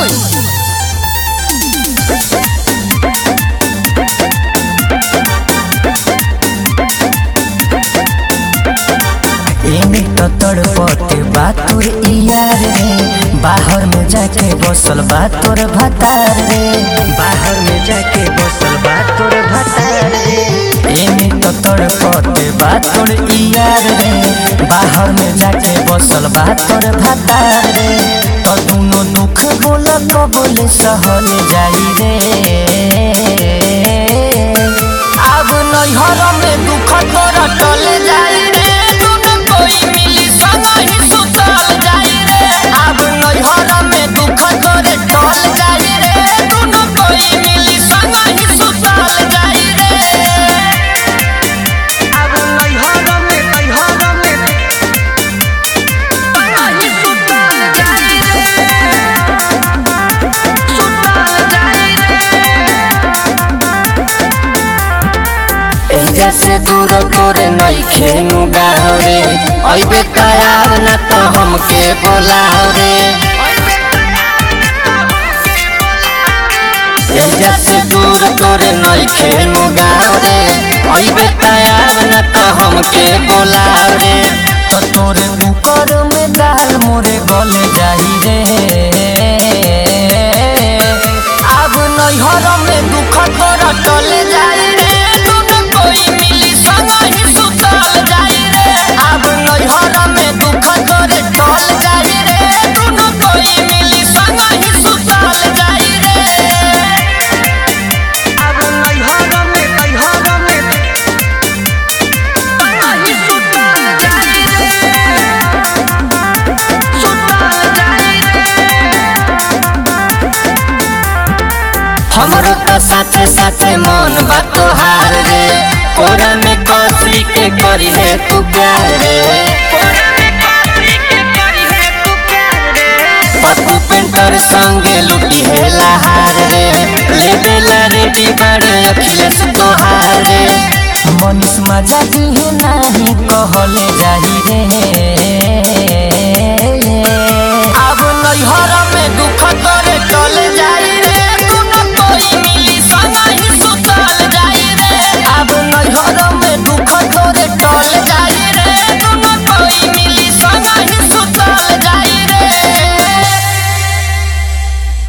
एमे तो तड़पते बा तोर यार रे बाहर में जाके बसल बा तोर भतार रे बाहर में जाके बसल बा तोर भतार रे एमे तो तड़पते बा तोर यार रे बाहर में जाके बसल बा तोर भतार रे तो दुनो दुख बोल कबूल सहल जाई रे अब नैहर में दुख तोरा टल जाई रे दुनो कोई मिली संग ही सुतल जाई रे अब नैहर में दुख तोरे टल जाई रे दुनो कोई मिली संग ही सुतल जाई रे अब नैहर में नैहर में संग ही सुतल जाई रे सुतल जाई रे एजा से दूर तोरे नइखे नु गावे अइबे तयार न तो हमके बोलाव रे एजा से दूर तोरे नइखे नु गावे अइबे तयार न तो हमके बोलाव रे तो तोरे कुकर में दाल मोरे गल जाई रे अब नैहर में दुख तोरा टल जाई रे दुनो कोई मिली संग ही सुतल जाई रे अब नैहर में दुख तोरे टल जाई रे दुनो कोई मिली संग ही सुतल जाई रे अब नैहर में नैहर में संग ही सुतल जाई रे सुतल जाई हमरो तो साथे साथे मन बा तोहार रे कोरा में कसी के करी है तू प्यार रे पप्पू पेंटर संगे लुटी है लहार रे ले बेला रे बिगाड़ अखिलेश तोहार रे मनीष मजा दी है नाही कहले जाही रे